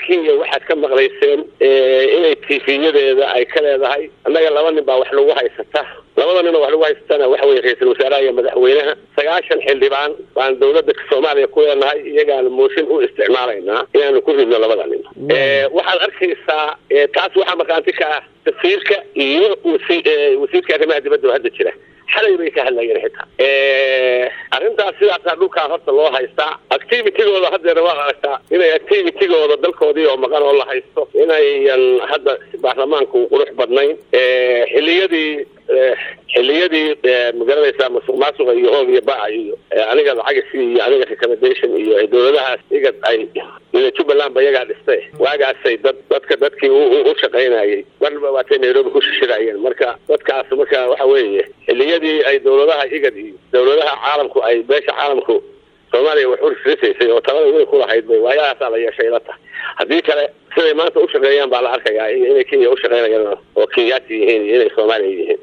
kenya waxaad ka maqlayseen inay tiifiyadeeda ay ka leedahay annaga laba nin baa wax lagu haysata labada nin oo wax lagu haysatana waxa weye ra-iisul wasaaraha iyo madaxweynaha sagaashan xildhibaan baan dawladda soomaaliya ku leenahay iyagaana mooshin u isticmaalaynaa inaanu ku ridno labada nin waxaad arkaysaa taas waxaa markaanti ka ah safiirka iyo wasiirka arrimaha dibadda oo hadda jira xalay bay ka hadlayeen xitaa arrintaas sidaasaa dhulkaa horta loo haystaa activitigooda haddeena waa aragtaa inay activitigooda dalkoodii oo maqan oo la haysto inayan hadda baarlamaanku qurux badnayn xiliyadii xiliyadii magaranaysaa masuq maasuqa iyo hoog iyo baca iyo aniga lacagisi iyo aniga recommendation iyo dawladahaas igad ay jubbaland ba iyagaa dhistay waagaasay dad dadka dadkii u shaqaynayay marba waatay nairobi ku shishirayeen marka dadkaas marka waxa weeye xiliyadii ay dawladaha igad iyo dawladaha caalamku ay beesha caalamku soomaaliya wax urisrisaysay oo talada weyn kulahayd bay waayahaasaa la yeeshay la tahay haddii kale siday maanta u shaqeeyaan baa la arkayaa inay kenya u shaqeynayaan oo kenyaati yihiin iyo inay soomaaliya yihiin